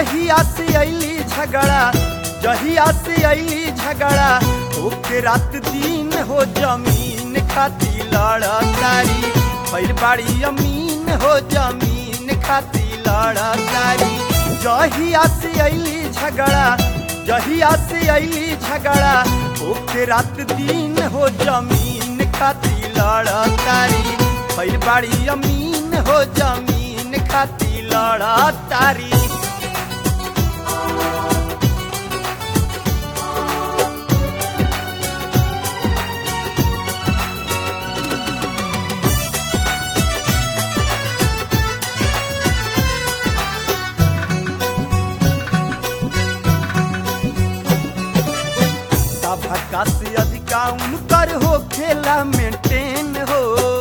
जहिया से अली झगड़ा जहिया से अली झगड़ा ओके रात दिन हो जमीन खाती लड़ा तारी भैर बाड़ी अमीन हो जमीन खाती लड़ा तारी जहिया से अली झगड़ा जहिया से अली झगड़ा ओके रात दिन हो जमीन खाती लड़ा तारी भैर बाड़ी अमीन हो जमीन खाती लड़ा तारी सभा से अधिका उनकर हो खेला मेंटेन हो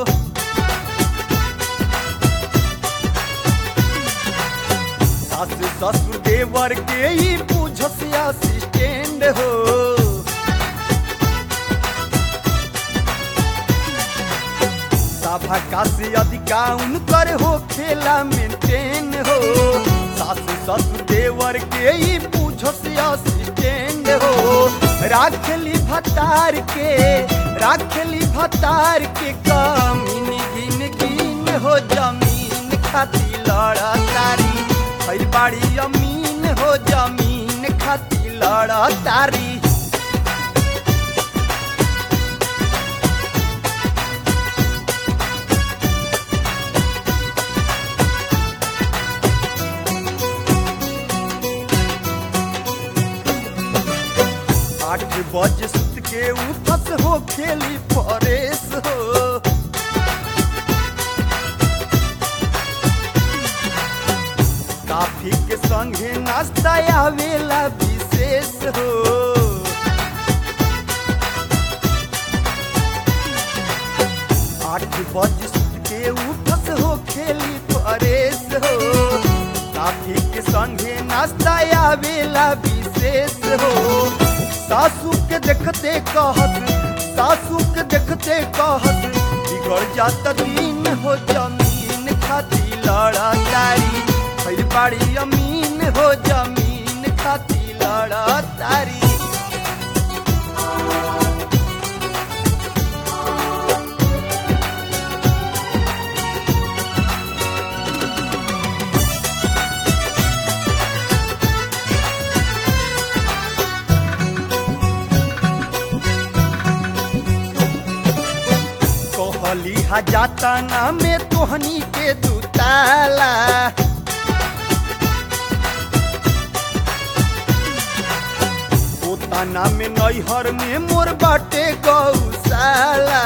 सास ससुर देवर के ही पूछस असिस्टेंट हो सभा से अधिका उनकर हो खेला मेंटेन हो सास ससुर देवर के ही पूछस असिस्टेंट हो राखली भतार के राखली भतार के कमीन गिन गिन हो जमीन खाती लड़ा तारी भैर बाड़ी अमीन हो जमीन खाती लड़ा तारी आठ बजे सुत के उठस हो खेली परेश हो काफी के संगे नाश्ता आवेला विशेष हो आठ बजे सुत के उठस हो खेली परेश हो काफी के संगे नाश्ता आवेला विशेष हो सासू के देखते कहत सासू के देखते कहत बिगड़ जात दिन हो जमीन खाती लड़ा तारी भैर बाड़ी अमीन हो जमीन खाती लड़ा तारी कहली हजाता ना में तोहनी के दुताला पोताना में नैहर में मोर बाटे गौशाला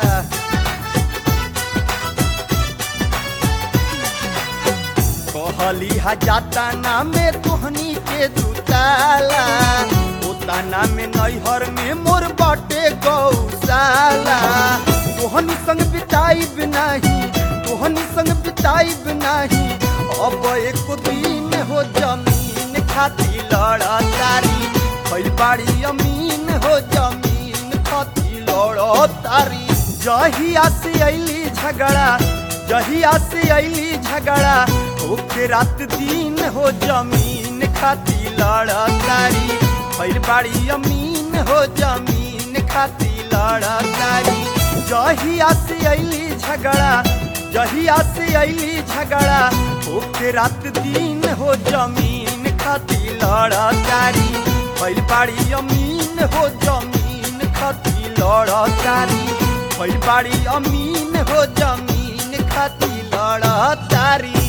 कहली हजाता ना में तोहनी के दुताला पोताना में नैहर में मोर बाटे गौशाला तोहनी संग बिताइब नाही तोहनी संग बिताइब नाही अब एक दिन हो जमीन खाती लड़ा तारी भैल बाड़ी अमीन हो जमीन खाती लड़ा तारी जहिया से अली झगड़ा जहिया से अली झगड़ा ओके रात दिन हो जमीन खाती लड़ा तारी भैल बाड़ी अमीन हो जमीन खाती लड़ा तारी जहिया से अली झगड़ा जहिया से अली झगड़ा ओके रात दिन हो जमीन खाती लड़ा तारी भैल बाड़ी अमीन हो जमीन खाती लड़ा तारी भैल बाड़ी अमीन हो जमीन खाती लड़ा तारी